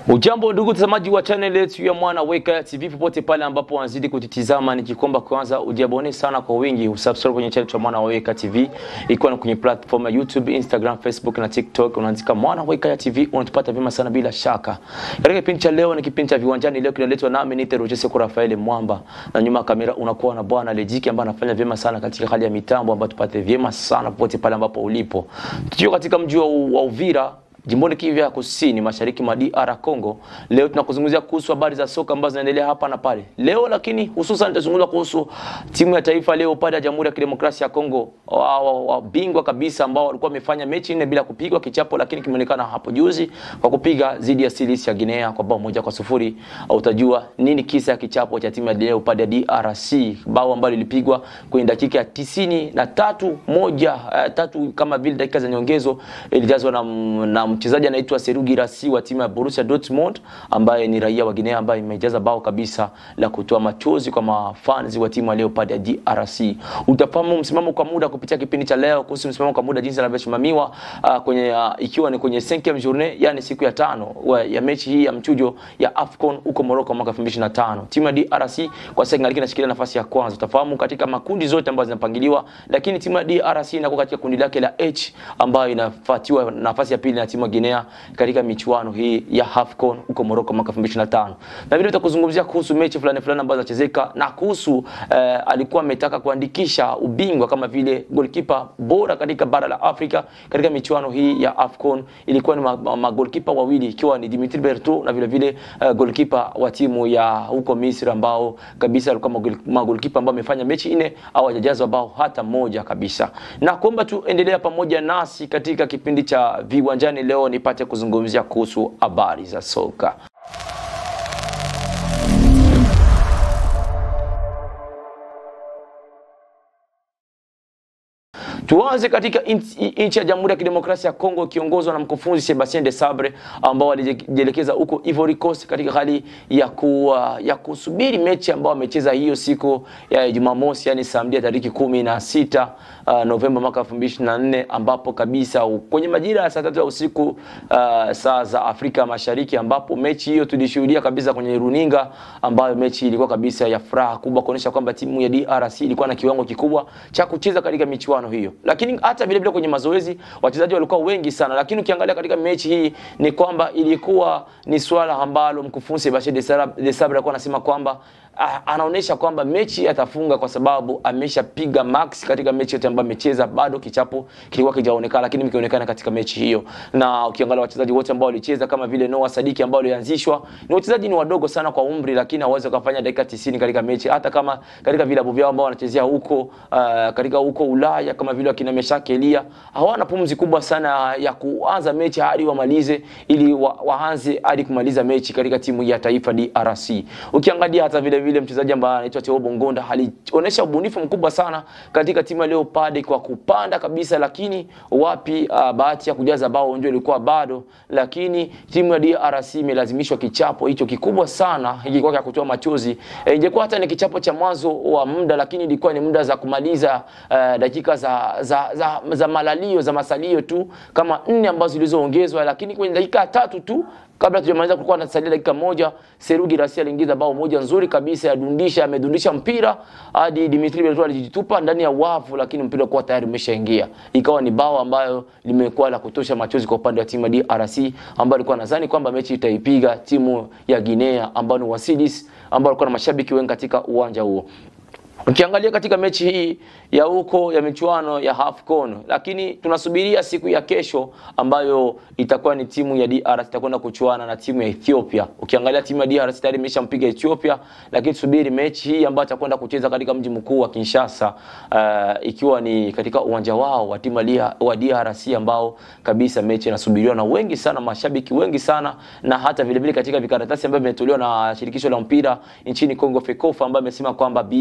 Ujambo ndugu mtazamaji wa channel yetu ya Mwana Weka TV popote pale ambapo wanazidi kutitizama, nikikomba kwanza ujiabone sana kwa wingi, usubscribe kwenye channel ya Mwana Weka TV, ikiwa ni kwenye platform ya YouTube, Instagram, Facebook na TikTok, unaandika Mwana Weka TV, unatupata vyema sana bila shaka. Katika kipindi cha leo ni kipindi cha viwanjani, leo kinaletwa nami Nite Rochese kwa Rafael Mwamba, na nyuma ya kamera unakuwa na bwana Lejiki ambaye anafanya vyema sana katika hali ya mitambo, ambayo tupate vyema sana popote pale ambapo ulipo. Tukiwa katika mji wa wa Uvira jimboni Kivu ya Kusini, mashariki mwa DR Congo. Leo tunakuzungumzia kuhusu habari za soka ambazo zinaendelea hapa na pale leo, lakini hususan tutazungumza kuhusu timu ya taifa leo pale ya Jamhuri ya Kidemokrasia ya Kongo, wabingwa kabisa ambao walikuwa wamefanya mechi nne bila kupigwa kichapo, lakini kimeonekana hapo juzi kwa kupiga dhidi ya Silisi ya Guinea kwa bao moja kwa sufuri. Utajua nini kisa ya kichapo cha timu ya leo pale ya DRC, bao ambalo lilipigwa kwenye dakika ya tisini na tatu moja uh, tatu kama vile dakika za nyongezo ilijazwa na, na mchezaji anaitwa Seru Girassi wa timu ya Borussia Dortmund ambaye ni raia wa Guinea ambaye imejaza bao kabisa la kutoa machozi kwa mafans wa timu ya Leopard ya DRC. Utafahamu msimamo kwa muda kupitia kipindi cha leo kuhusu msimamo kwa muda jinsi anavyosimamiwa uh, kwenye uh, ikiwa ni kwenye 5e journée yani siku ya tano wa, ya mechi hii ya mchujo ya AFCON huko Morocco mwaka 2025. Timu ya DRC kwa sasa ingaliki inashikilia nafasi ya kwanza. Utafahamu katika makundi zote ambazo zinapangiliwa, lakini timu ya DRC inakuwa katika kundi lake la H ambayo inafuatiwa nafasi ya pili na timu ya Guinea katika michuano hii ya AFCON huko Morocco mwaka 2025. Na vile tutakuzungumzia kuhusu mechi fulani fulani ambazo zinachezeka na kuhusu eh, alikuwa ametaka kuandikisha ubingwa kama vile goalkeeper bora katika bara la Afrika katika michuano hii ya AFCON. Ilikuwa ni magolkipa ma wawili ikiwa ni Dimitri Berto na vile vile uh, goalkeeper wa timu ya huko Misri ambao kabisa alikuwa magolkipa ambao amefanya mechi nne au hajajazwa bao hata moja kabisa. Na kuomba tu endelea pamoja nasi katika kipindi cha viwanjani leo nipate kuzungumzia kuhusu habari za soka. Tuanze katika nchi ya Jamhuri ya Kidemokrasia ya Kongo ikiongozwa na mkufunzi Sebastien de Sabre ambao walijielekeza huko Ivory Coast katika hali ya, ku, ya kusubiri mechi ambao wamecheza hiyo siku ya Jumamosi, yani Samedi tariki kumi na sita uh, Novemba mwaka 2024 ambapo kabisa kwenye majira ya saa tatu ya usiku uh, saa za Afrika Mashariki, ambapo mechi hiyo tulishuhudia kabisa kwenye runinga, ambayo mechi ilikuwa kabisa ya furaha kubwa kuonyesha kwamba timu ya DRC ilikuwa na kiwango kikubwa cha kucheza katika michuano hiyo lakini hata vile vile kwenye mazoezi wachezaji walikuwa wengi sana, lakini ukiangalia katika mechi hii ni kwamba ilikuwa ni swala ambalo mkufunzi Sebastien de Sabre alikuwa anasema kwamba anaonyesha kwamba mechi atafunga kwa sababu ameshapiga max katika mechi yote ambayo amecheza, bado kichapo kilikuwa kijaonekana, lakini mkionekana katika mechi hiyo. Na ukiangalia wachezaji wote ambao walicheza kama vile Noah Sadiki ambao walianzishwa, ni wachezaji ni wadogo sana kwa umri, lakini hawawezi kufanya dakika 90 katika mechi, hata kama katika vilabu vyao ambao wanachezea huko uh, katika huko Ulaya kama vile wakina Meshak Elia hawana pumzi kubwa sana ya kuanza mechi hadi wamalize, ili wa, waanze hadi kumaliza mechi katika timu ya taifa DRC. Ukiangalia hata vile vile mchezaji ambaye anaitwa Theo Bongonda alionyesha ubunifu mkubwa sana katika timu ya Leopard kwa kupanda kabisa, lakini wapi, uh, bahati ya kujaza bao ndio ilikuwa bado, lakini timu ya DRC imelazimishwa kichapo hicho kikubwa sana, ilikuwa ya kutoa machozi. E, ingekuwa hata ni kichapo cha mwanzo wa muda, lakini ilikuwa ni muda za kumaliza uh, dakika za, za, za, za malalio za masalio tu kama nne ambazo zilizoongezwa, lakini kwenye dakika tatu tu kabla tujamaliza kulikuwa nasalia dakika moja, Seru Girassi aliingiza bao moja nzuri kabisa, yadundisha amedundisha mpira hadi Dimitri Berto alijitupa ndani ya wavu, lakini mpira ulikuwa tayari umeshaingia. Ikawa ni bao ambayo limekuwa la kutosha machozi kwa upande wa timu ya DRC ambayo alikuwa nadhani kwamba mechi itaipiga timu ya Guinea ambao ni Wasidis ambao walikuwa na mashabiki wengi katika uwanja huo. Ukiangalia katika mechi hii ya huko ya michuano ya AFCON, lakini tunasubiria siku ya kesho ambayo itakuwa ni timu ya DRC itakwenda kuchuana na timu ya Ethiopia. Ukiangalia timu ya DRC tayari imeshampiga Ethiopia, lakini tusubiri mechi hii ambayo itakwenda kucheza katika mji mkuu wa Kinshasa, uh, ikiwa ni katika uwanja wao wa timu wa DRC ambao kabisa mechi inasubiriwa na wengi sana, mashabiki wengi sana, na hata vile vile katika vikaratasi ambavyo vimetolewa na shirikisho la mpira nchini Kongo FECOFA, ambayo imesema kwamba BA zime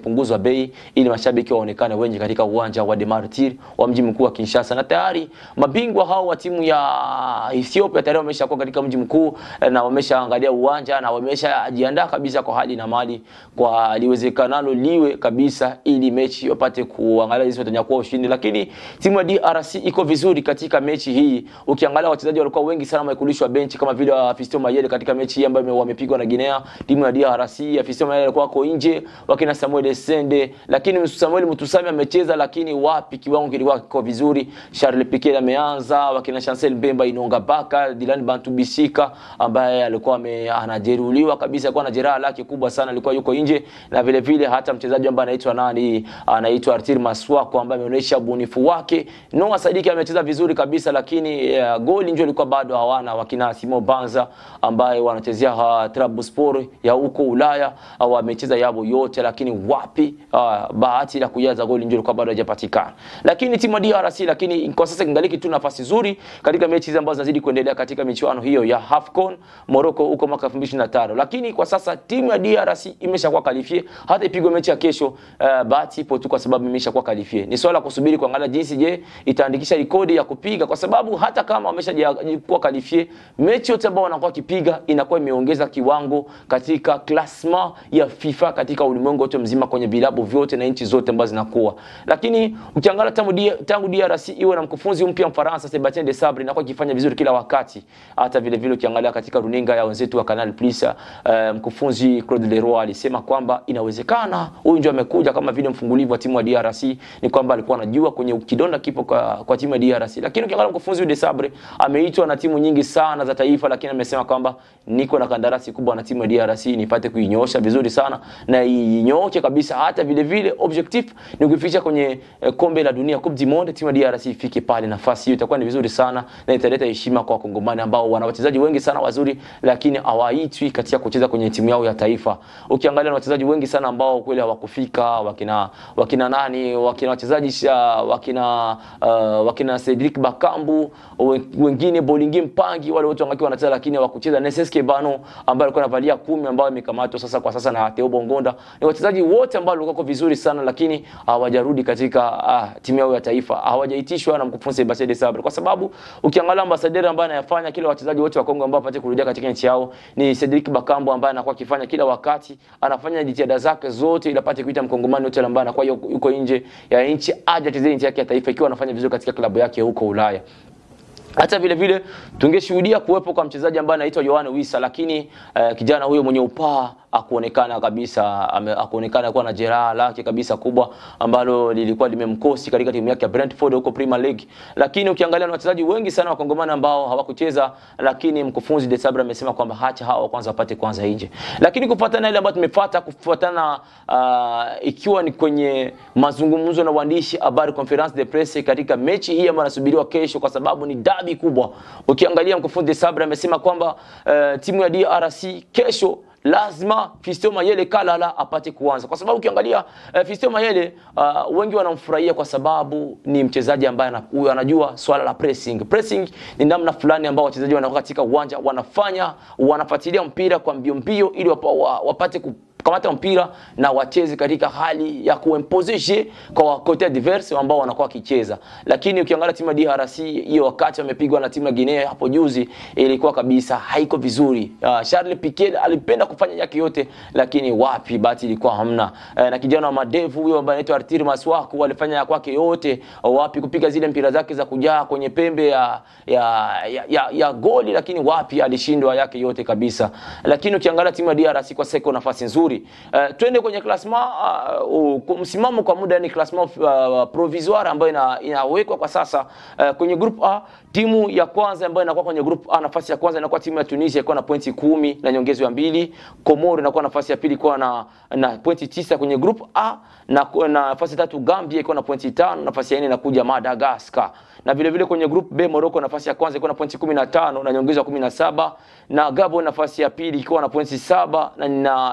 imepunguzwa bei ili mashabiki waonekane wengi katika uwanja wa Demartir wa mji mkuu wa Kinshasa, na tayari mabingwa hao wa timu ya Ethiopia tayari wameshakuwa katika mji mkuu eh, na wameshaangalia uwanja na wameshajiandaa kabisa kwa hali na mali kwa liwezekanalo liwe kabisa, ili mechi wapate kuangalia jinsi watanyakua ushindi. Lakini timu ya DRC iko vizuri katika mechi hii. Ukiangalia wachezaji walikuwa wengi sana wamekulishwa benchi kama vile wa Fiston Mayele katika mechi hii ambayo wamepigwa na Guinea. Timu ya DRC ya Fiston Mayele alikuwa ako nje, wakina Samuel Essende, lakini Samuel Mutusami amecheza, lakini wapi, kiwango kilikuwa kiko vizuri. Charles Piquet ameanza, wakina Chancel Mbemba, Inonga Baka, Dylan Bantu Bisika ambaye alikuwa ame- anajeruhiwa kabisa, alikuwa na jeraha lake kubwa sana, alikuwa yuko nje, na vile vile hata mchezaji ambaye anaitwa nani, anaitwa Artir Maswako ambaye ameonyesha ubunifu wake. Noah Sadiki amecheza vizuri kabisa, lakini uh, goli ndio ilikuwa bado hawana, wakina Simo Banza ambaye wanachezea uh, Trabzonspor ya huko Ulaya uh, wamecheza yabo yote, lakini wapi, uh, bahati la kujaza goli ndio ilikuwa bado haijapatikana. Lakini timu ya DRC, lakini kwa sasa kingaliki tu nafasi nzuri katika mechi hizi ambazo zinazidi kuendelea katika michuano hiyo ya AFCON Morocco huko mwaka 2025. Lakini kwa sasa timu ya DRC imeshakuwa kalifie, hata ipigwe mechi ya kesho, uh, bahati ipo tu kwa sababu imeshakuwa kalifie. Ni swala la kusubiri kuangalia jinsi je itaandikisha rekodi ya kupiga, kwa sababu hata kama wameshakuwa kalifie, mechi yote ambao wanakuwa kipiga inakuwa imeongeza kiwango katika klasma ya FIFA katika ulimwengu wote mzima kwenye vilabu vyote na nchi zote ambazo zinakuwa. Lakini ukiangalia tangu D- tangu DRC iwe na mkufunzi mpya Mfaransa Sebastien de Sabre inakuwa ikifanya vizuri kila wakati. Hata vile vile ukiangalia katika runinga ya wenzetu wa Canal Plus uh, mkufunzi Claude Leroy alisema kwamba inawezekana huyu ndio amekuja kama vile mfungulivu wa timu ya DRC, ni kwamba alikuwa anajua kwenye kidonda kipo kwa, kwa timu ya DRC. Lakini ukiangalia mkufunzi huyu de Sabre ameitwa na timu nyingi sana za taifa, lakini amesema kwamba niko na kandarasi kubwa na timu ya DRC nipate kuinyoosha vizuri sana na inyooke kabisa. Hata vile vile objective ni kuifikisha kwenye eh, kombe la dunia Coupe du Monde, timu ya DRC ifike pale. Nafasi hiyo itakuwa ni vizuri sana na italeta heshima kwa wakongomani ambao wana wachezaji wengi sana wazuri, lakini hawaitwi katika kucheza kwenye timu yao ya taifa. Ukiangalia na wachezaji wengi sana ambao kweli hawakufika, wakina wakina nani, wakina wachezaji sha- wakina uh, wakina Cedric Bakambu, we- wengine Bolingi Mpangi, wale wote wangakiwa wanacheza lakini hawakucheza. Neseske Bano ambaye alikuwa anavalia kumi ambayo imekamatwa sasa kwa sasa na Theo Bongonda. Ni wachezaji wote ambao walikuwa vizuri sana lakini hawajarudi katika ah, timu yao ya taifa. Hawajaitishwa na mkufunzi Sebastien de Sabre kwa sababu ukiangalia ambassadeur ambaye anayafanya kila wachezaji wote wa Kongo ambao wapate kurudia katika nchi yao ni Cedric Bakambo ambaye anakuwa akifanya kila wakati, anafanya jitihada zake zote ili apate kuita mkongomani yote ambaye anakuwa yuko yuko nje ya nchi aje achezee nchi yake ya taifa ikiwa anafanya vizuri katika klabu yake huko Ulaya hata vile vile tungeshuhudia kuwepo kwa mchezaji ambaye anaitwa Yohane Wissa, lakini uh, kijana huyo mwenye upaa akuonekana kabisa ame, akuonekana kuwa na jeraha lake kabisa kubwa ambalo lilikuwa limemkosi katika timu yake ya Brentford huko Premier League. Lakini ukiangalia na wachezaji wengi sana wa Kongomani ambao hawakucheza, lakini mkufunzi De Sabre amesema kwamba hacha hawa kwanza wapate kwanza nje. Lakini kufuatana na ile ambayo tumefuata kufuatana uh, ikiwa ni kwenye mazungumzo na waandishi habari conference de presse katika mechi hii ambayo inasubiriwa kesho, kwa sababu ni dabi kubwa. Ukiangalia mkufunzi De Sabre amesema kwamba uh, timu ya DRC kesho lazima Fiston Mayele Kalala apate kuanza kwa sababu ukiangalia uh, Fiston Mayele uh, wengi wanamfurahia kwa sababu ni mchezaji ambaye ana- huyu anajua swala la pressing. Pressing ni namna fulani ambao wachezaji wanakuwa katika uwanja wanafanya wanafuatilia mpira kwa mbio mbio ili wapa, wa, wapate ku kamata mpira na wacheze katika hali ya kuimpose kwa kote adverse ambao wanakuwa wakicheza. Lakini ukiangalia timu ya DRC hiyo wakati wamepigwa na timu ya Guinea hapo juzi, ilikuwa kabisa haiko vizuri. Uh, Charles Piquet alipenda kufanya yake yote, lakini wapi, bahati ilikuwa hamna. Uh, na kijana wa madevu huyo ambaye anaitwa Artir Maswaku alifanya ya kwake yote, wapi kupiga zile mpira zake za kujaa kwenye pembe ya ya, ya, ya, ya goli, lakini wapi, alishindwa yake yote kabisa. Lakini ukiangalia timu ya DRC kwa sasa iko nafasi nzuri. Uh, twende kwenye klasma uh, uh, msimamo kwa muda ni klasma uh, provisoire ambayo ina, inawekwa kwa sasa uh, kwenye group A. Timu ya kwanza ambayo inakuwa kwenye group A, nafasi ya kwanza inakuwa timu ya Tunisia ikiwa na pointi kumi na nyongezo ya mbili. Komoro inakuwa nafasi ya pili ikiwa na, na pointi tisa kwenye group A na, na nafasi ya tatu Gambia ikiwa na pointi tano. Nafasi ya nne inakuja Madagascar na vile vile kwenye group B Morocco nafasi ya kwanza ikiwa na pointi 15 na nyongeza ya 17 na Gabon nafasi ya pili ikiwa na pointi saba na, na inadaiwa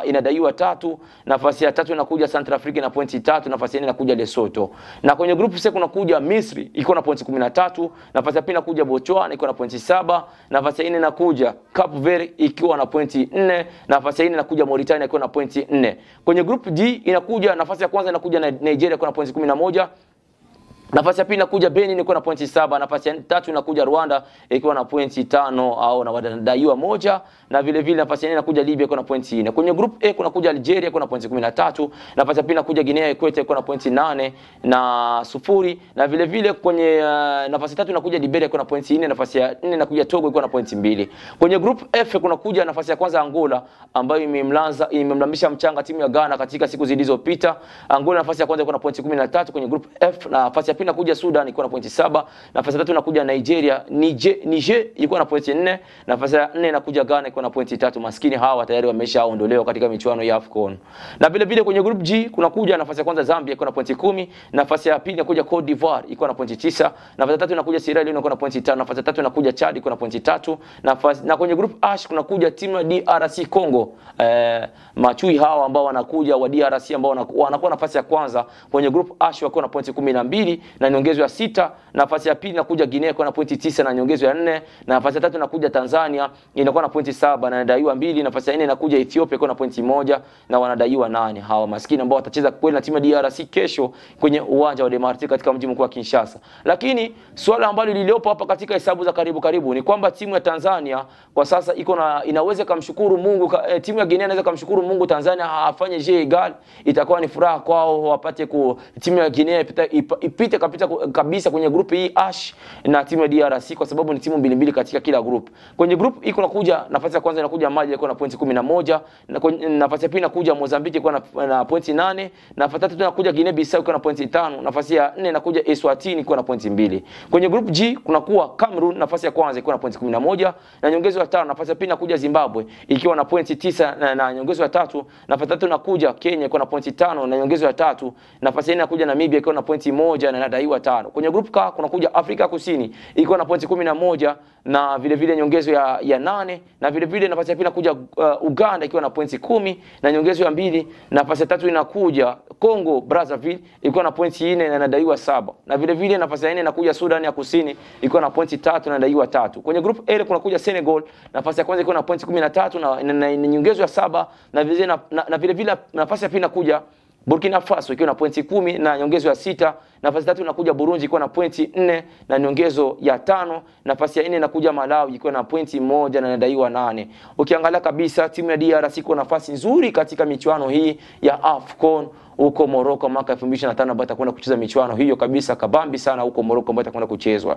ikiwa tatu. Nafasi ya tatu inakuja Central Africa na pointi tatu. Nafasi ya nne inakuja Lesotho, na kwenye group C kunakuja Misri ikiwa na pointi 13. Nafasi ya pili inakuja Botswana ikiwa na pointi saba. Nafasi ya nne inakuja Cape Verde ikiwa na pointi nne. Nafasi ya nne inakuja Mauritania ikiwa na pointi nne. Kwenye group D inakuja nafasi ya kwanza inakuja na Nigeria ikiwa na pointi 11. Nafasi ya pili inakuja Benin ikiwa na pointi saba. Nafasi ya tatu inakuja Rwanda ikiwa na pointi tano au na wadaiwa moja, na vile vile nafasi ya nne inakuja Libya ikiwa na pointi nne. Kwenye group A kunakuja Algeria ikiwa na pointi 13. Nafasi ya pili inakuja Guinea Equatorial ikiwa na pointi nane na sufuri, na vile vile kwenye uh, nafasi tatu inakuja Liberia ikiwa na pointi nne. Nafasi ya nne inakuja Togo ikiwa na pointi mbili. Kwenye group F kunakuja nafasi ya kwanza Angola ambayo imemlanza imemlambisha mchanga timu ya Ghana katika siku zilizopita. Angola nafasi ya kwanza ikiwa na pointi 13 kwenye group F, na nafasi ya pili inakuja Sudan ikiwa na pointi saba. Nafasi ya tatu inakuja Nigeria, Niger, Niger ikiwa na pointi nne. Nafasi ya nne inakuja Ghana ikiwa na pointi tatu. Maskini hawa tayari wameshaondolewa katika michuano ya AFCON. Na vile vile kwenye group G kunakuja nafasi ya kwanza Zambia ikiwa na pointi kumi. Nafasi ya pili inakuja Cote d'Ivoire ikiwa na pointi tisa. Nafasi ya tatu inakuja Sierra Leone ikiwa na pointi tano. Nafasi ya tatu inakuja Chad ikiwa na pointi tatu. Nafasi na kwenye group H kunakuja timu ya DRC Congo. Eh, machui hawa ambao wanakuja wa DRC ambao wanakuwa nafasi ya kwanza kwenye group H wakiwa na pointi 12 na nyongezo ya sita. Nafasi ya pili inakuja Guinea ikiwa na pointi tisa na nyongezo ya nne. Na nafasi ya tatu inakuja Tanzania inakuwa na pointi saba na inadaiwa mbili. Nafasi ya nne inakuja Ethiopia ikiwa na pointi moja na wanadaiwa nane. Hawa maskini ambao watacheza kweli na timu ya DRC kesho kwenye uwanja wa Demarti katika mji mkuu wa Kinshasa. Lakini swala ambalo liliopo hapa katika hesabu za karibu karibu ni kwamba timu ya Tanzania kwa sasa iko na inaweza kumshukuru Mungu ka, eh, timu ya Guinea inaweza kumshukuru Mungu Tanzania afanye je egal, itakuwa ni furaha kwao wapate ku timu ya Guinea ipite, ipite kapita kabisa kwenye grupu hii Ash na timu ya DRC kwa sababu ni timu mbili mbili katika kila group. Kwenye group iko nakuja nafasi ya kwanza inakuja Mali ikiwa na pointi 11, na kwenye nafasi ya pili inakuja Mozambique ikiwa na, na pointi 8, nafasi ya tatu inakuja Guinea Bissau ikiwa na pointi 5, nafasi ya nne inakuja Eswatini ikiwa na pointi mbili. Kwenye group G kunakuwa Cameroon nafasi ya kwanza ikiwa na pointi 11 na nyongezo ya tano. Nafasi ya pili inakuja Zimbabwe ikiwa na pointi tisa na, na nyongezo ya tatu. Nafasi ya tatu inakuja Kenya ikiwa na pointi tano na nyongezo ya tatu. Nafasi ya nne inakuja Namibia ikiwa na pointi moja na inadaiwa tano. Kwenye group K kunakuja Afrika Kusini ikiwa na pointi 11 na vile vile nyongezo ya, ya nane na vile vile nafasi ya pili inakuja uh, Uganda ikiwa na pointi kumi na nyongezo ya mbili. Nafasi ya tatu inakuja Congo Brazzaville ikiwa na pointi nne na inadaiwa saba na vile vile nafasi ya nne inakuja Sudan ya Kusini ikiwa na pointi tatu na inadaiwa tatu. Kwenye group A kunakuja Senegal nafasi ya kwanza ikiwa na pointi 13 na, na, na, na nyongezo ya saba na vile na, na, na vile vile nafasi ya pili inakuja Burkina Faso ikiwa na pointi kumi na nyongezo ya sita. Nafasi tatu inakuja Burundi ikiwa na pointi nne na nyongezo ya tano. Nafasi ya nne inakuja Malawi ikiwa na pointi moja na inadaiwa nane. Ukiangalia kabisa timu ya DRC iko nafasi nzuri katika michuano hii ya AFCON huko Morocco mwaka 2025 ambayo itakwenda kucheza michuano hiyo kabisa kabambi sana huko Morocco ambayo itakwenda kuchezwa.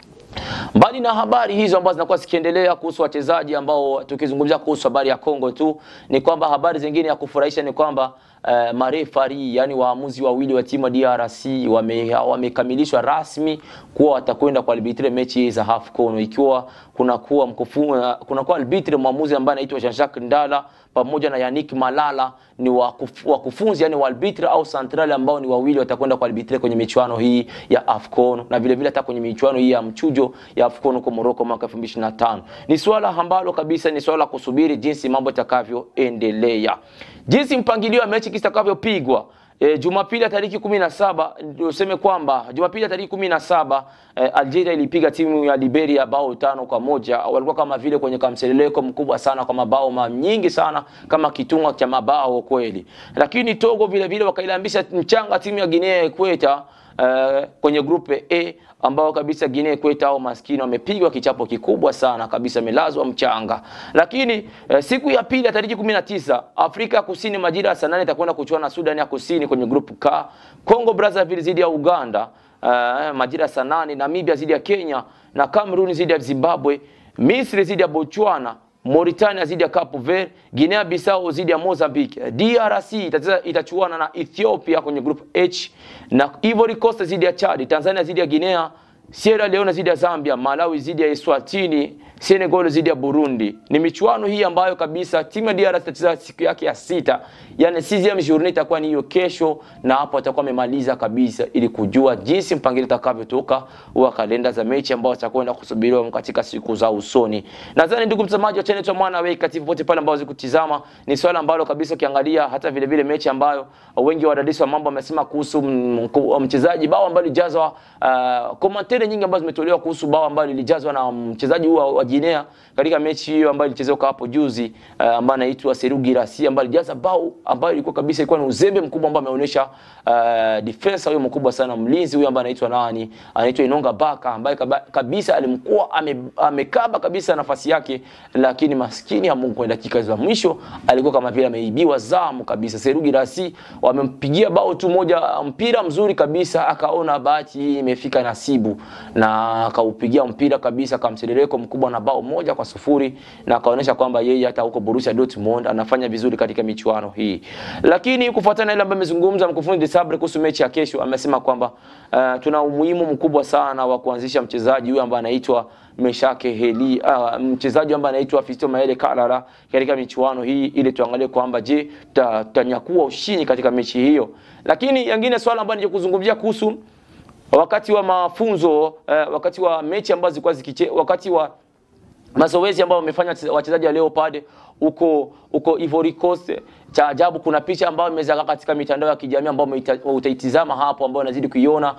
Mbali na habari hizo ambazo zinakuwa zikiendelea kuhusu wachezaji ambao tukizungumzia kuhusu habari ya Kongo tu, ni kwamba habari zingine ya kufurahisha ni kwamba uh, marefari yani waamuzi wawili wa timu ya DRC wamekamilishwa wame rasmi kuwa watakwenda kwa arbitre mechi za AFCON, ikiwa kunakuwa mkufunzi kunakuwa arbitre mwamuzi ambaye anaitwa Jean-Jacques Ndala pamoja na Yannick Malala ni wakufunzi yani walbitre au central ambao ni wawili watakwenda kwa arbitre kwenye michuano hii ya AFCON na vile vile hata kwenye michuano hii ya mchujo ya AFCON huko Morocco mwaka 2025. Ni swala ambalo kabisa ni swala kusubiri jinsi mambo yatakavyoendelea. Jinsi mpangilio wa mechi kitakavyopigwa E, Jumapili ya tariki 17 useme kwamba Jumapili ya tariki 17 e, Algeria ilipiga timu ya Liberia bao tano kwa moja. Walikuwa kama vile kwenye kamseleleko mkubwa sana kwa mabao nyingi sana kama kitunga cha mabao kweli, lakini Togo vile vile wakailambisha mchanga timu ya Guinea Equator Uh, kwenye grupe A ambao kabisa Guinea Equator au maskini wamepigwa kichapo kikubwa sana kabisa, melazwa mchanga. Lakini uh, siku ya pili ya tariki 19 Afrika ya Kusini majira ya saa nane itakwenda kuchuana na Sudan ya Kusini kwenye grupu K, Congo Brazzaville zidi ya Uganda uh, majira ya saa nane, Namibia zidi ya Kenya na Cameroon zidi ya Zimbabwe, Misri zidi ya Botswana Mauritania zidi ya Cape Verde, Guinea Bissau zidi ya Mozambique, DRC itacheza itachuana na Ethiopia kwenye group H na Ivory Coast zidi ya Chad, Tanzania zidi ya Guinea, Sierra Leone zidi ya Zambia, Malawi zidi ya Eswatini, Senegal zidi ya Burundi. Ni michuano hii ambayo kabisa timu ya DRC itacheza siku yake ya sita yani 6 journée itakuwa ni hiyo kesho, na hapo atakuwa amemaliza kabisa, ili kujua jinsi mpangilio utakavyotoka wa kalenda za mechi ambao zitakwenda kusubiriwa katika siku za usoni. Nadhani ndugu mtazamaji wa channel ya Mwana Way katika popote pale ambao zikutizama, ni swala ambalo kabisa ukiangalia hata vile vile mechi ambayo wengi wa wadadisi wa mambo wamesema kuhusu mchezaji bao ambalo lilijazwa uh, komantere nyingi ambazo zimetolewa kuhusu bao ambalo lilijazwa na mchezaji huyo wa Guinea katika mechi hiyo ambayo ilichezeka hapo juzi uh, ambaye anaitwa Serhou Guirassy ambaye alijaza bao ambayo ilikuwa kabisa ilikuwa ni uzembe mkubwa ambao ameonyesha uh, defensa huyo mkubwa sana mlinzi huyo ambaye anaitwa nani anaitwa Inonga Baka ambaye kabisa alimkuwa ame, amekaba kabisa nafasi yake, lakini maskini hamungu kwa dakika za mwisho alikuwa kama vile ameibiwa zamu kabisa. Serhou Guirassy wamempigia bao tu moja, mpira mzuri kabisa, akaona bahati hii imefika nasibu na akaupigia mpira kabisa, akamseleleko mkubwa na bao moja kwa sufuri na akaonyesha kwamba yeye hata huko Borussia Dortmund anafanya vizuri katika michuano hii. Lakini kufuatana na ile ambayo amezungumza mkufunzi Desabre kuhusu mechi ya kesho, amesema kwamba uh, tuna umuhimu mkubwa sana wa kuanzisha mchezaji huyu ambaye anaitwa Meshake Heli, uh, mchezaji ambaye anaitwa Fisto Maele Kalala katika michuano hii, ili tuangalie kwamba je, tutanyakua ushindi katika mechi hiyo. Lakini yengine swala ambayo nije kuzungumzia kuhusu wakati wa mafunzo uh, wakati wa mechi ambazo zilikuwa zikiche, wakati wa mazoezi ambao wamefanya wachezaji wa Leopard huko huko Ivory Coast. Cha ajabu, kuna picha ambayo imezagaa katika mitandao ya kijamii ambayo utaitizama hapo, ambayo unazidi kuiona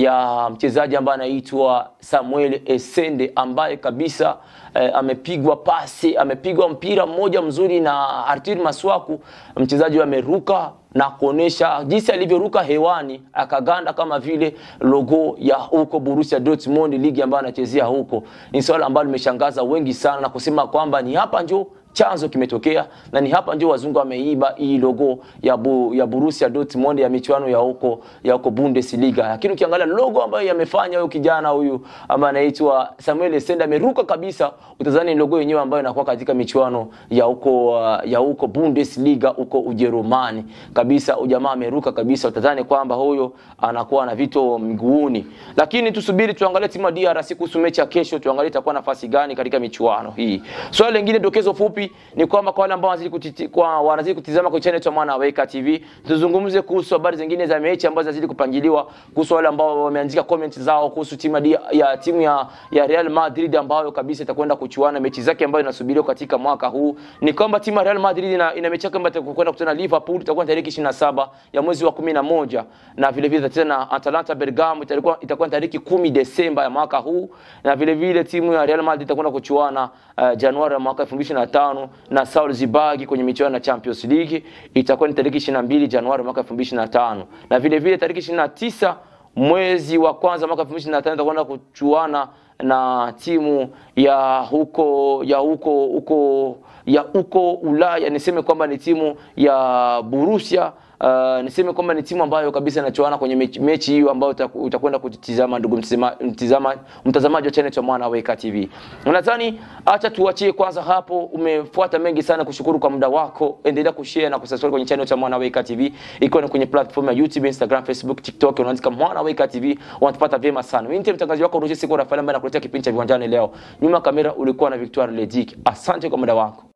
ya mchezaji ambaye anaitwa Samuel Essende ambaye kabisa eh, amepigwa pasi, amepigwa mpira mmoja mzuri na Arthur Maswaku, mchezaji ameruka na kuonesha jinsi alivyoruka hewani akaganda kama vile logo ya huko Borussia Dortmund, ligi ambayo anachezea huko. Ni swala ambalo limeshangaza wengi sana na kusema kwamba ni hapa njo chanzo kimetokea na ni hapa ndio wazungu wameiba hii logo ya bu, ya Borussia Dortmund ya michuano ya huko ya huko Bundesliga. Lakini ukiangalia logo ambayo yamefanya huyu kijana huyu ambaye anaitwa Samuel Essende ameruka kabisa, utazani logo yenyewe ambayo inakuwa katika michuano ya huko uh, ya huko Bundesliga huko Ujerumani kabisa. Ujamaa ameruka kabisa, utazani kwamba huyo anakuwa na vito miguuni. Lakini tusubiri tuangalie timu ya DRC kuhusu mechi ya kesho, tuangalie itakuwa nafasi gani katika michuano hii. Swali lingine dokezo fupi ni kwamba kwa wale ambao wanazidi kutiti, kwa wanazidi kutizama kwa channel ya Mwana Weka TV, tuzungumze kuhusu habari zingine za mechi ambazo zinazidi kupangiliwa, kuhusu wale ambao wameandika comment zao kuhusu timu ya, ya timu ya, ya Real Madrid ambayo kabisa itakwenda kuchuana mechi zake ambayo inasubiriwa katika mwaka huu. Ni kwamba timu ya Real Madrid ina, ina mechi yake ambayo itakwenda kukutana Liverpool, itakuwa tarehe 27 ya mwezi wa 11 na vile vile tena Atalanta Bergamo itakuwa itakuwa tarehe 10 Desemba ya mwaka huu, na vile vile timu ya Real Madrid itakwenda kuchuana uh, Januari ya mwaka 2025 na Salzburg kwenye michuano ya Champions League itakuwa ni tarehe 22 Januari mwaka 2025 na vile vile tarehe 29 mwezi wa kwanza mwaka 2025 itakwenda kuchuana na timu ya huko ya huko huko ya huko Ulaya, niseme kwamba ni timu ya Borussia Uh, niseme kwamba ni timu ambayo kabisa inachoana kwenye mechi, mechi hiyo ambayo utakwenda kutizama ndugu mtizama, mtazamaji wa channel cha Mwana Weka TV. Nadhani acha tuachie kwanza hapo. Umefuata mengi sana, kushukuru kwa muda wako. Endelea kushare na kusubscribe kwenye channel cha Mwana Weka TV, ikiwa ni kwenye platform ya YouTube, Instagram, Facebook, TikTok, unaandika Mwana Weka TV, wanatupata vyema sana. Mimi ndiye mtangazaji wako Roger Siko Rafael ambaye nakuletea kipindi cha viwanjani leo. Nyuma kamera ulikuwa na Victoire Ledik. Asante kwa muda wako.